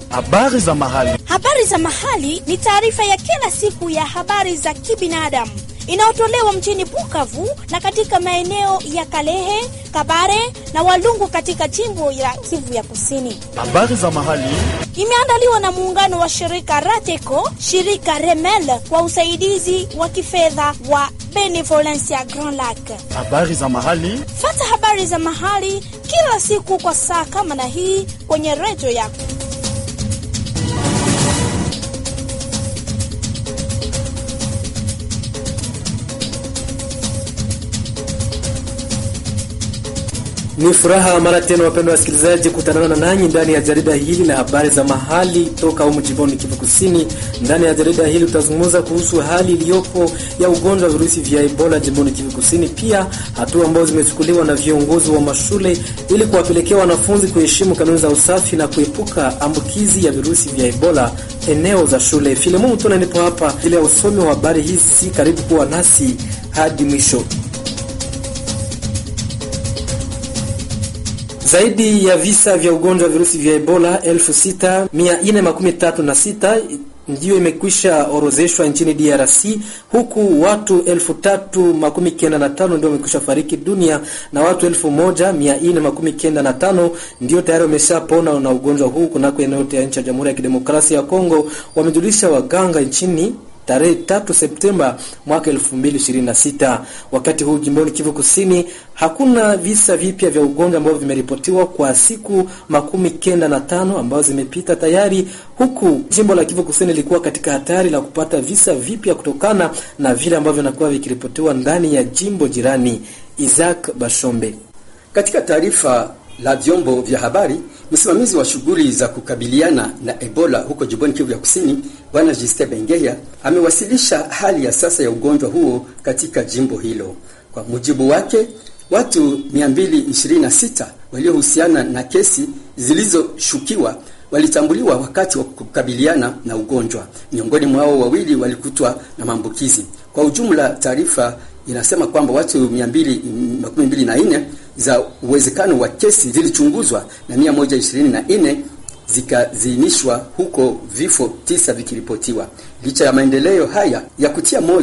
Habari za mahali. Habari za mahali ni taarifa ya kila siku ya habari za kibinadamu inayotolewa mjini Bukavu na katika maeneo ya Kalehe, Kabare na Walungu katika jimbo la Kivu ya Kusini. Habari za mahali. Imeandaliwa na muungano wa shirika Rateco, shirika Remel kwa usaidizi wa kifedha wa Benevolencia Grand Lac. Habari za mahali. Fata habari za mahali kila siku kwa saa kama na hii kwenye redio yako. Ni furaha mara tena, wapendwa wasikilizaji, kutanana na nanyi ndani ya jarida hili la habari za mahali toka humu jimboni Kivu Kusini. Ndani ya jarida hili tutazungumza kuhusu hali iliyopo ya ugonjwa wa virusi vya Ebola jimboni Kivu Kusini, pia hatua ambazo zimechukuliwa na viongozi wa mashule ili kuwapelekea wanafunzi kuheshimu kanuni za usafi na kuepuka ambukizi ya virusi vya Ebola eneo za shule. Filemon Mutona nipo hapa ili ya usomi wa habari hizi, karibu kuwa nasi hadi mwisho. Zaidi ya visa vya ugonjwa wa virusi vya Ebola 6436 ndiyo imekwisha orozeshwa nchini DRC, huku watu 3095 ndio wamekwisha fariki dunia na watu 1495 ndio tayari wameshapona na ugonjwa huu kunako eneo ya nchi ya Jamhuri ya Kidemokrasia ya Kongo, wamejulisha waganga nchini tarehe 3 Septemba mwaka 2026. Wakati huu jimboni Kivu Kusini hakuna visa vipya vya ugonjwa ambavyo vimeripotiwa kwa siku makumi kenda na tano ambazo zimepita tayari, huku jimbo la Kivu Kusini lilikuwa katika hatari la kupata visa vipya kutokana na vile ambavyo vinakuwa vikiripotiwa ndani ya jimbo jirani. Isaac Bashombe katika taarifa la vyombo vya habari, msimamizi wa shughuli za kukabiliana na Ebola huko jimboni Kivu ya Kusini, Bwana Justin Bengeya amewasilisha hali ya sasa ya ugonjwa huo katika jimbo hilo. Kwa mujibu wake, watu 226 waliohusiana na kesi zilizoshukiwa walitambuliwa wakati wa kukabiliana na ugonjwa. Miongoni mwao wawili walikutwa na maambukizi. Kwa ujumla, taarifa inasema kwamba watu 224 za uwezekano wa kesi zilichunguzwa na 124 zikaziinishwa huko, vifo tisa vikiripotiwa. Licha ya maendeleo haya ya kutia moyo